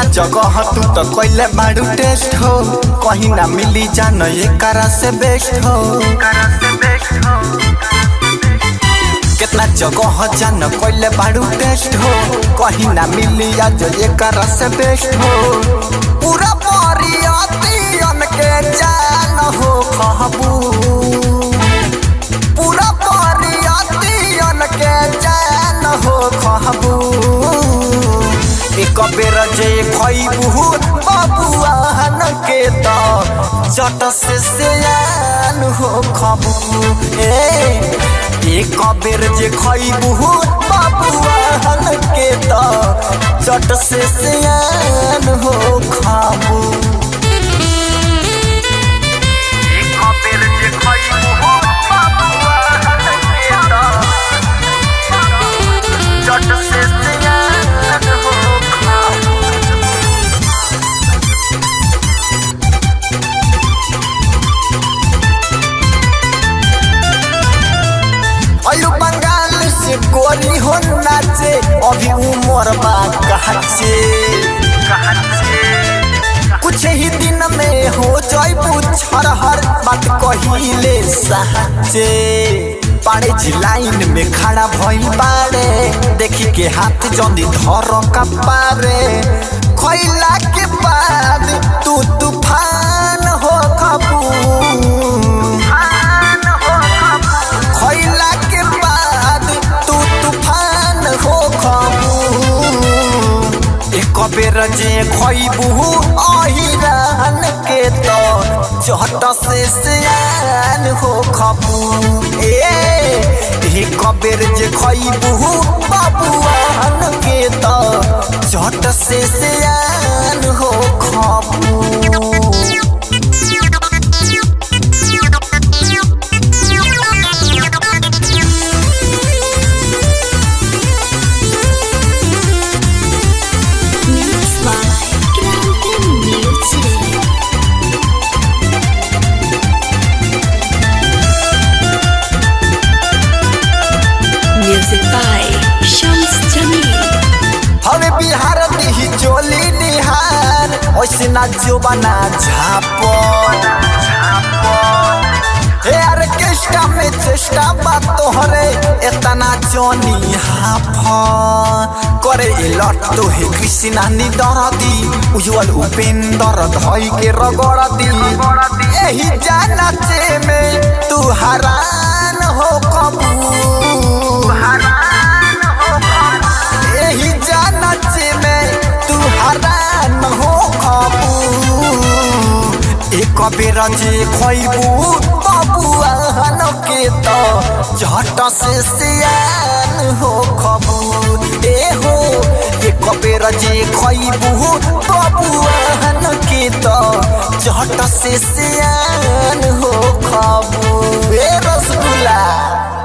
जगह तू तो कैले बाड़ू टेस्ट हो कहीं ना मिली जान एकरा से बेस्ट हो कितना जगह जान कैले बाड़ू टेस्ट हो कहीं ना मिली आज एकरा से बेस्ट हो पूरा परियतियन के जान हो कहबू पूरा परियतियन के जान हो कहबू एक बेर जे खैबू बबुआन के त चट से सियान हो खबू ए एक बेर जे खैबू बबुआन के त चट से सियान हो खाबू एक बेर जे खैबू बबुआन के त चट से सियान हो खाबू अयो बंगाल से गोरी हो नाचे अभी उमर बा कहाचे कुछ ही दिन में हो जाइबू छरहर बात कहिले साचे पाड़े जी लाइन में खड़ा भइल बाड़े देखी के हाथ जल्दी धर कपारे खैला के बाद तू तूफान हो खबू खैला के बाद तू तूफान हो खबू एक बेर जे खैबू अहिरान के तो चट से सियान हो खबू ए एक बेर जे खैबू बबुआन के तो चट से सियान हो खबू Mix by Grande Music. Music by Shams Jamil. हवे बिहार दिही चोली निहार ओइसे ना जो बना झापन हे ऑर्केस्ट्रा में चेष्टा बा तोहरे एतना जोनी हाफन करे ए लट तो हे कृष्णा नी दरदी उज्जवल उपेंद्र धई के रगड़ दी एही जाना चे में तू हरान हो कबू यही जानच में तू हरान हो खबू एक बेर जे खैबू बबुआन के तो झट से सियान हो खबू ए हो एक बेर जे खैबू बबुआन के तो झट से सियान हो खबू ए रसगुल्ला